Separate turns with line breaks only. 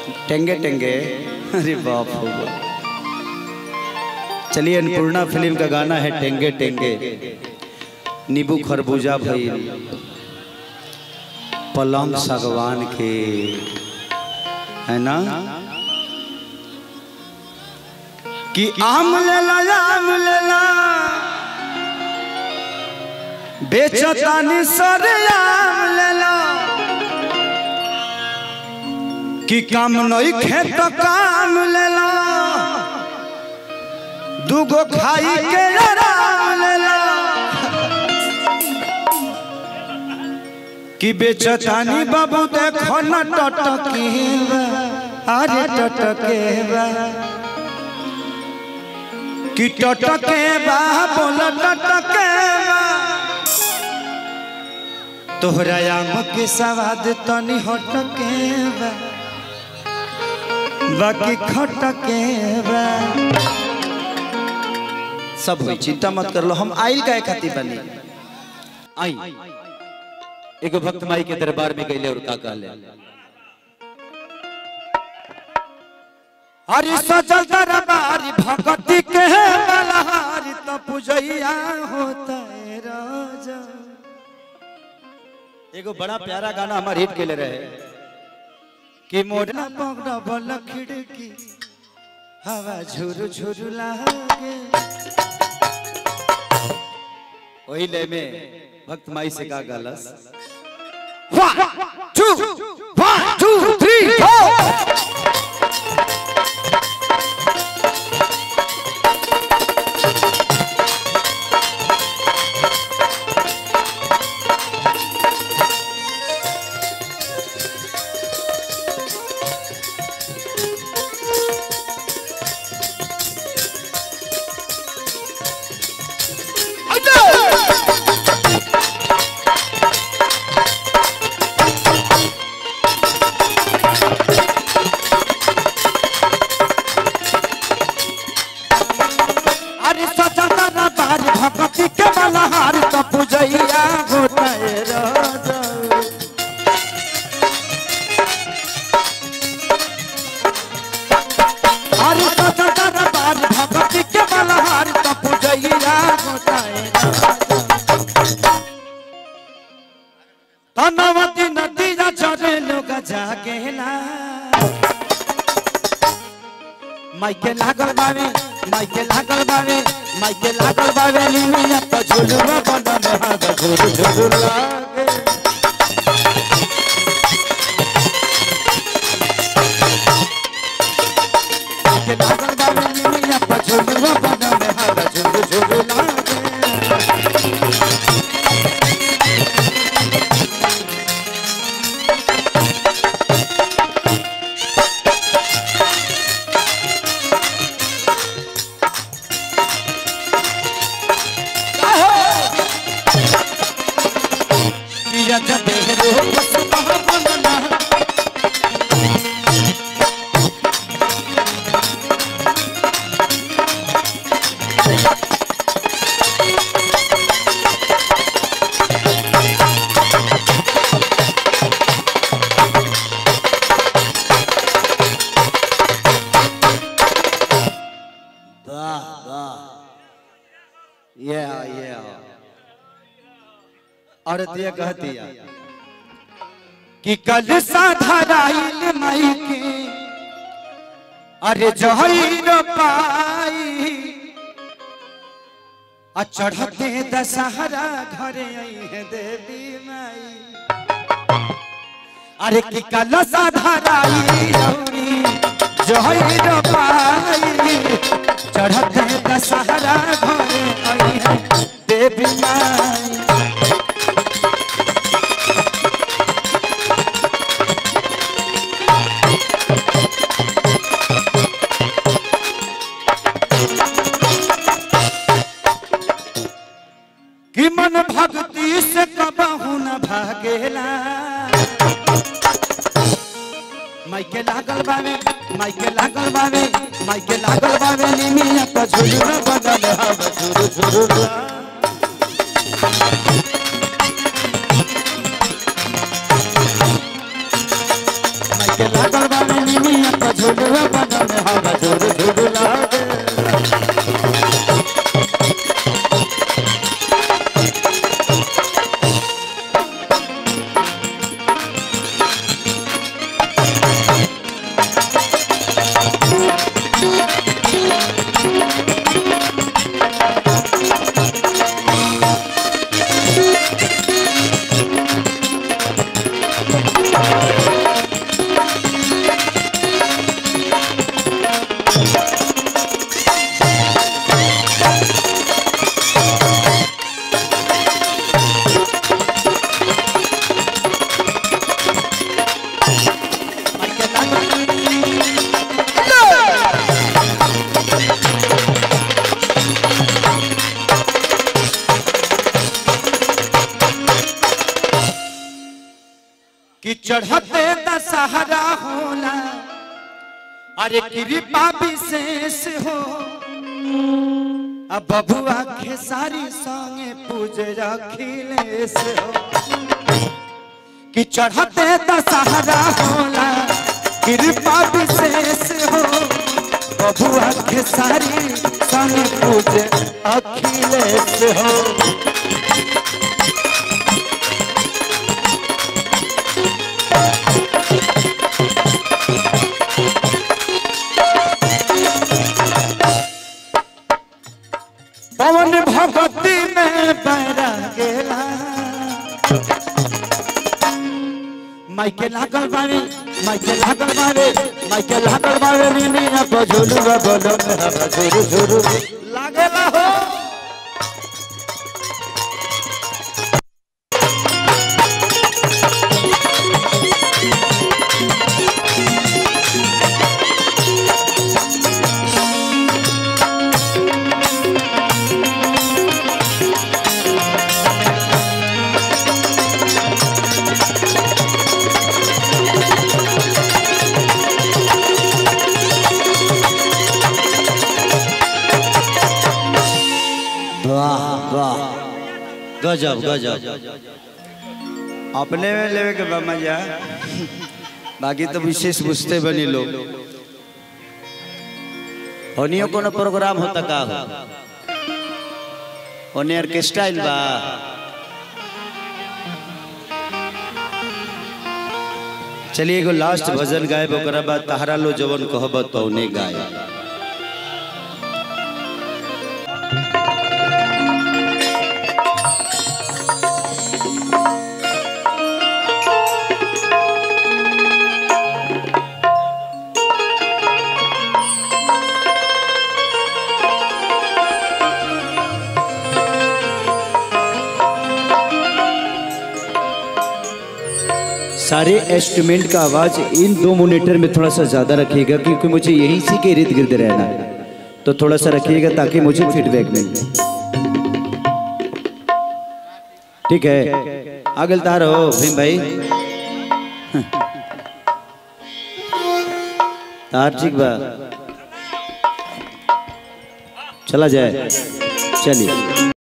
टेंगे टेंगे अरे बाप हो बाप। चलिए अन्नपूर्णा फिल्म का गाना है टेंगे टेंगे नींबू खरबूजा भइल पलंग सागवान के है ना कि आम लेला आम लेला बेचतानी सर आम लेला कि काम नहीं खेत काम लेला दूगो खाई के आराम लेला कि बेचतानी बाबू देखो न टटके बा, अरे टटके बा कि टटके बा बोल टटके बा तोहरा आम के सवाद तनी हटके बा बाकी खटके बा सब हुई चिंता मत कर लो हम आइल का खाती बनी
आई एगो भक्त माई के दरबार में गईले और का कहले
हरि सजल दरबारी भगती के बलहारी त पूजैया होता है राजा एगो बड़ा प्यारा गाना हमार हिट केले रहे कि मोरा पगड़ा बल खिड़की हवा झुरु झुरु लागे वही ले में भक्त माई से का गलस one two one two three four अरे सजल दरबार भगती के बलहार त पूजैया होता है राजा अरे सजल दरबार भगती के बलहार त पूजैया होता है तनवती नदी जा चरे लोग जागेला माइके लागल बावे माइके लागल बावे माइके लागल बावे निमिया त झुलुआ बनल हाग झुलु झुलु लागे माइके लागल बावे निमिया त झुलुआ बनल हाग झुलु झुलु लागे किया जबे रो सुबह बनना वाह वाह ये ये औरत ये कहती है कि कल साधाराइल माई के अरे जहर पाई आ चढ़ते दशहरा घरे आई है देवी माई अरे कि कल साधाराइल औरी जहर पाई चढ़ते दशहरा घरे आई है देवी माई कि मन भक्ति से कबहू न भागेला माइके लागल बावे माइके लागल बावे माइके लागल बावे निमिया त झुलु न बदल हव झुरु झुरु ला। माइके लागल बावे निमिया चढ़ते दशहरा होला अरे कृपा विशेष हो अब बबुआ खेसारी संगे पूजे अखिलेश हो कि चढ़ते दशहरा होला कृपा विशेष हो बबुआ खेसारी संगे पूजे अखिलेश हो पवन भगवती में पैरा गेला माइके लागल बारे माइके लागल बारे माइके लागल बारे नीनी ना बजोलू बोलो मेरा झुरु झुरु लागेला हो
वाह वाह गजब गजब
अपने में लेवे के बा मजा बाकी तो विशेष बुझते बनी लोग
होनियो कोनो प्रोग्राम होता का हो
ओने ऑर्केस्ट्रा आइल बा चलिए एगो लास्ट भजन गायब ओकरा बाद तहरा लो जवन कहब तौने गाय सारे इंस्ट्रूमेंट का आवाज इन दो मोनीटर में थोड़ा सा ज्यादा रखिएगा क्योंकि मुझे यहीं से के इर्द गिर्द रहना है तो थोड़ा सा रखिएगा ताकि मुझे फीडबैक मिले ठीक है आगे तार हो भीम भाई तार ठीक बा चला जाए चलिए